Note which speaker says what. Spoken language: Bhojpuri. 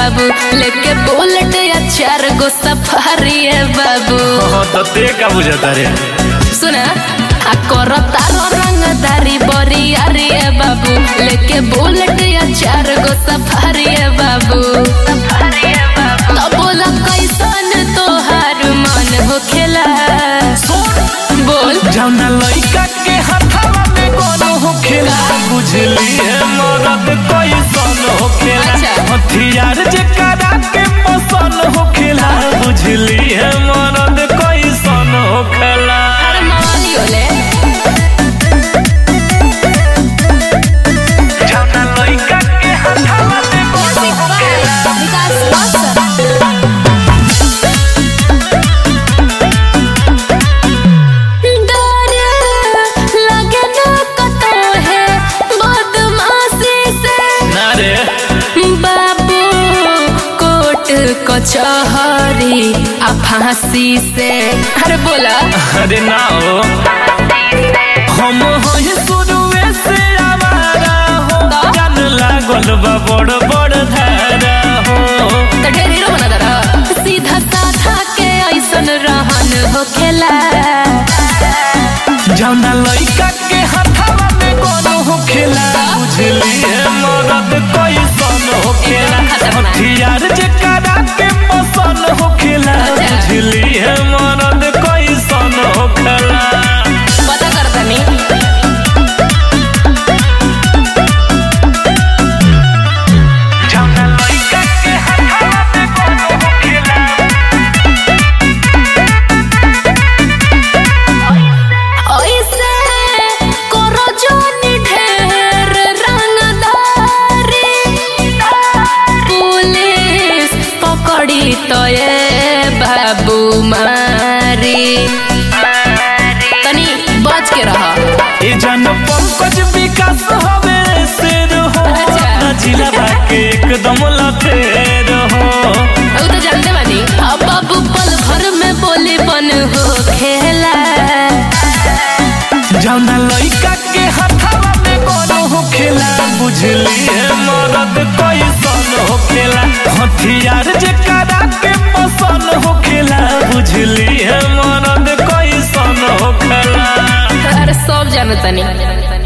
Speaker 1: बाबू लेके बुलेट या चार गो सफारी है बाबू
Speaker 2: हाँ तो ते का बुझाता रे
Speaker 1: सुना आ कर तारो रंगदारी बरी अरे है बाबू लेके बुलेट या चार गो सफारी है बाबू सफारी है बाबू तो बोला कैसन तोहार मन होखेला बोल
Speaker 2: जौना लइका के हाथवा में कोनो होखेला बुझली है मरद कैसन होखेला
Speaker 1: अच्छा।
Speaker 2: हथियार जे करा के पसन होखेला बुझली है मरद कैसन होखेला
Speaker 1: अरे मवाली होले
Speaker 2: जौना लइका के हाथवा में कोनो होखेला
Speaker 1: विकास बॉक्सर डर लगे न कतो है बदमाशी से
Speaker 2: ना रे
Speaker 1: बाबू कोट कचहरी आ फांसी से अरे बोला
Speaker 2: अरे ना हो हम होई शुरुए से आवारा हो
Speaker 1: तो?
Speaker 2: जान लागल बा बड़ बड़ धारा हो
Speaker 1: तो ढेर हीरो बना दरा सीधा साधा के ऐसन रहन होखेला
Speaker 2: जौना लइका के हाथवा में कोनो होखेला बुझली है मरद कैसन होखेला
Speaker 1: खतरनाक।
Speaker 2: हथियार जे करा के पसन होखेला
Speaker 1: अच्छा।
Speaker 2: बुझली है मरद कैसन होखेला
Speaker 1: पता कर तनी
Speaker 2: जौना लइका के हाथवा में कोनो होखेला
Speaker 1: ऐसे करो जोनी ढेर रंगदारी पुलिस पकड़ी तो ये बाबू मारी तनी बच के रह
Speaker 2: ए जन पंकज विकास हवे शेर हो
Speaker 1: अच्छा।
Speaker 2: ना जिला के एकदम लतेर हो
Speaker 1: उ तो जानते बानी अब बाबू पल भर में बोली बन हो खेला
Speaker 2: जौना लइका के हाथवा में कोनो होखेला बुझली है मरद कैसन होखेला हथियार जे करा के पसन होखेला बुझली है मरद कैसन होखेला
Speaker 1: अरे सब जानतनी